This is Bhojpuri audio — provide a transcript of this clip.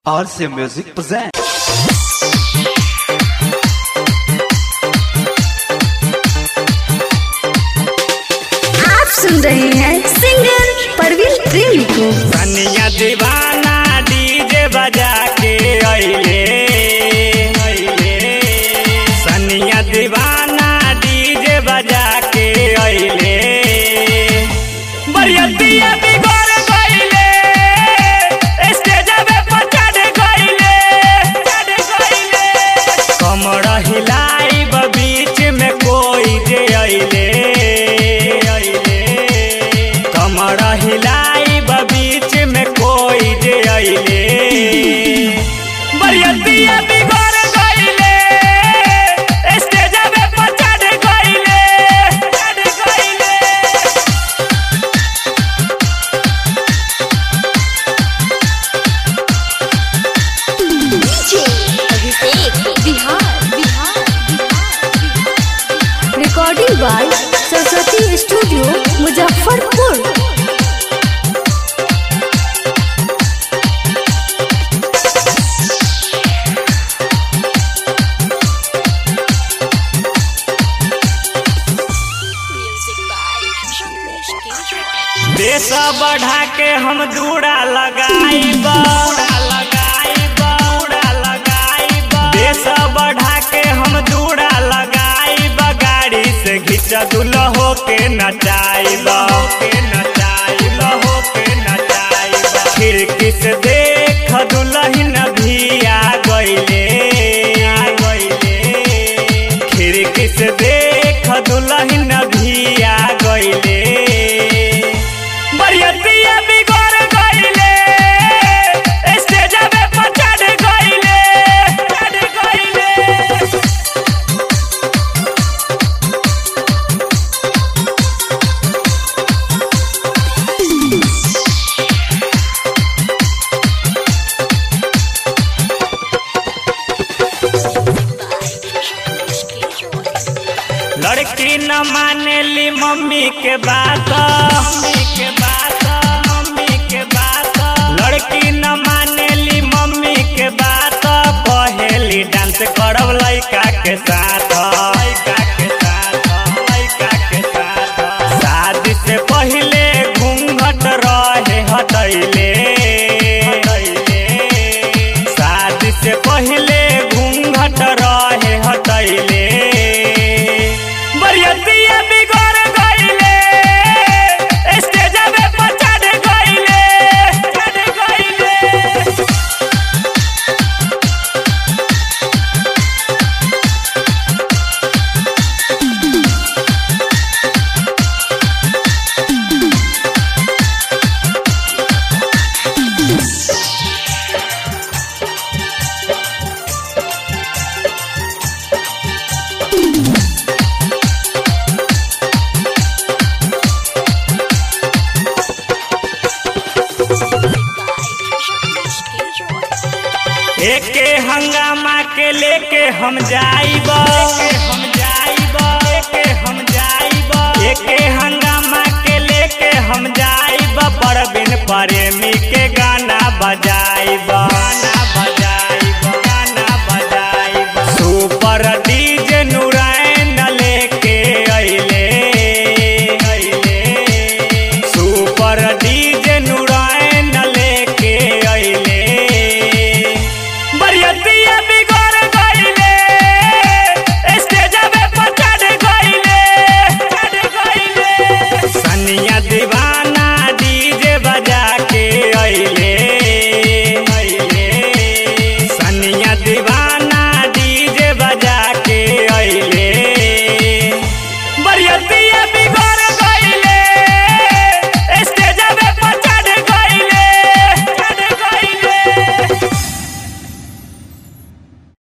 RC Music presents. आप सुन रहे हैं सिंगर परवीन प्रेमी को सनिया दीवाना डीजे बजा के अइले सनिया दीवाना डीजे बजा के अइले बरियतिया बिगड़ गइले स्टेजवे पर चढ़ गइले चढ़ गइले कमर हिलाई बीच में कोई जे अइले अइले कमर हिलाई बीच में कोई जे अइले बरियतिया बिगड़ गइले स्टेजवे पर चढ़ गइले चढ़ गइले Bihar Bihar recording by Saraswati studio Muzaffarpur देश बढ़ा के हम दूड़ा लगाई बूढ़ा लगाई बूढ़ा लगाई देश बढ़ा के हम दूड़ा लगाई गाड़ी से घिच दुल्हो के नचाई के नचाई हो के नचाई खिड़की से देख दुल्हन भी आ गइले आ गइले खिड़की से देख दुल्हन भी आ गइले बरियतिया बिगड़ गइले स्टेजवे पर चढ़ गइले चढ़ गइले लड़की न मानेली मम्मी के बात मम्मी के बात मम्मी के बात लड़की न मानेली मम्मी के बात कहेली डांस करब लइका के साथ लइका के साथ लइका के साथ शादी से पहिले घूंघट रहे हटैले हटैले शादी से पहिले घूंघट रहे हटैले बरियतिया बिगड़ गइले स्टेजवे पर चढ़ गइले चढ़ गइले एके हंगामा के लेके हम जाइब हम जाइब एके हम जाइब एके हंगामा के लेके हम जाइब परबिन प्रेमी के गाना बजाइब